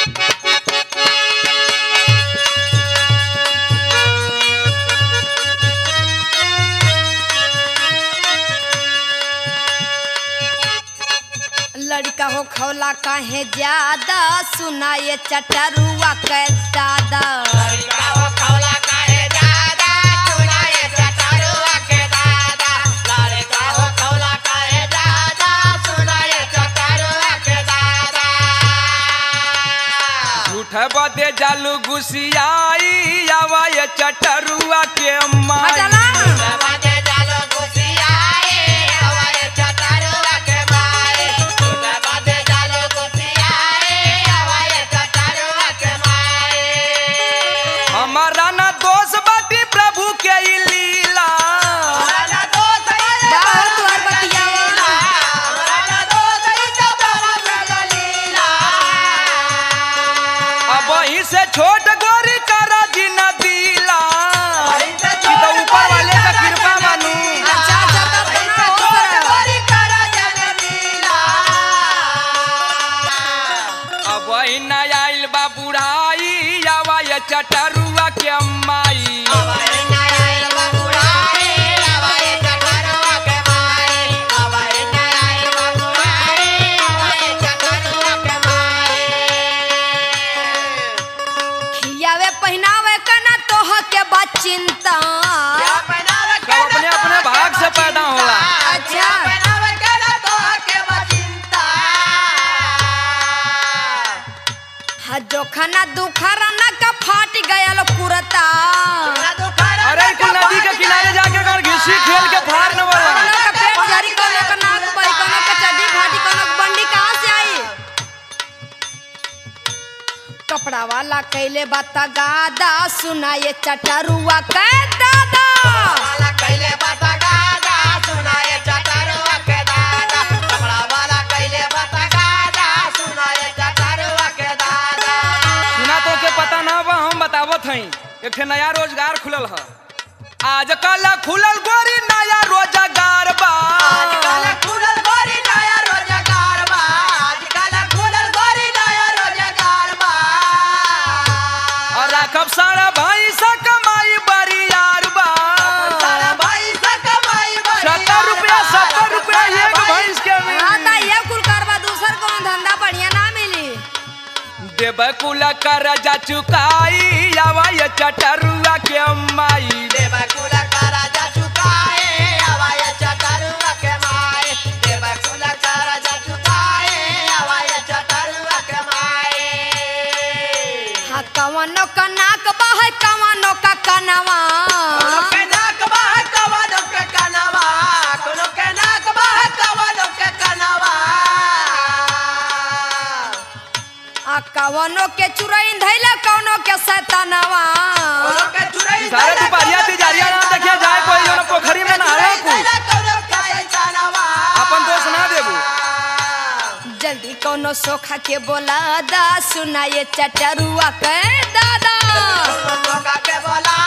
लड़का हो खौला काहे ज्यादा सुना ये चटरुआ के दादा झूठ बदे जालू गुसियाई आवा ये चटरुआ के अम्मा हटला हमारा ना दोष बाटी प्रभु के ई लीला बाहर तुहार बतियावा अब वहीं से छोट गोरी करा जी न दिला ई तो ऊपर वाले का कृपा मानू अच्छा अच्छा तब तो ना हो सकला। अब वही न आइल बा बुढ़ाई आवा ये चटरुआ के अम्माई खियावे पहनावे का ना तोह के बा चिंता सब अपने अपने भाग से पैदा होला अच्छा हा जोखना दुखरा ना का फाट गयल कुरता अरे कुल नदी के किनारे जाके अगर घिसी खेल के फाड़ न वाला कोनो का पेट झरी कोनो का नाक बही कोनो का चड्डी फाटी कोनो का बंडी कहाँ से आई कपड़ा वाला कैले बाता गादा सुना ये चटरुआ के दादा सुना तो के पता ना बा हम बतावत हई एक ठे नया रोजगार खुलल ह आजकल खुलल गोरी नया रोजगार बा और राखब सारा भाई सा कमाई बरियार बा सत्तर रुपया सत्तर रुपया एक भैंस के हाँ मिली ता ये कुल करवा दूसर कौन धंधा बढ़िया ना मिली देव कुल कर जा चुकाई आवा ये चटरुआ के अम्माई हाँ कवनो का नाक बह कवनो का कनवा आ कवनो के चुरैन धैले कवनो के सैतानवा सारे दुपहरिया तिजारिया ना देखिए जाए कोई जन पोखरी में नहाए कुल अपन दोस्त ना देबू जल्दी कौनो सोखा के बोला दा सुना ये चटरुआ के दादा बोला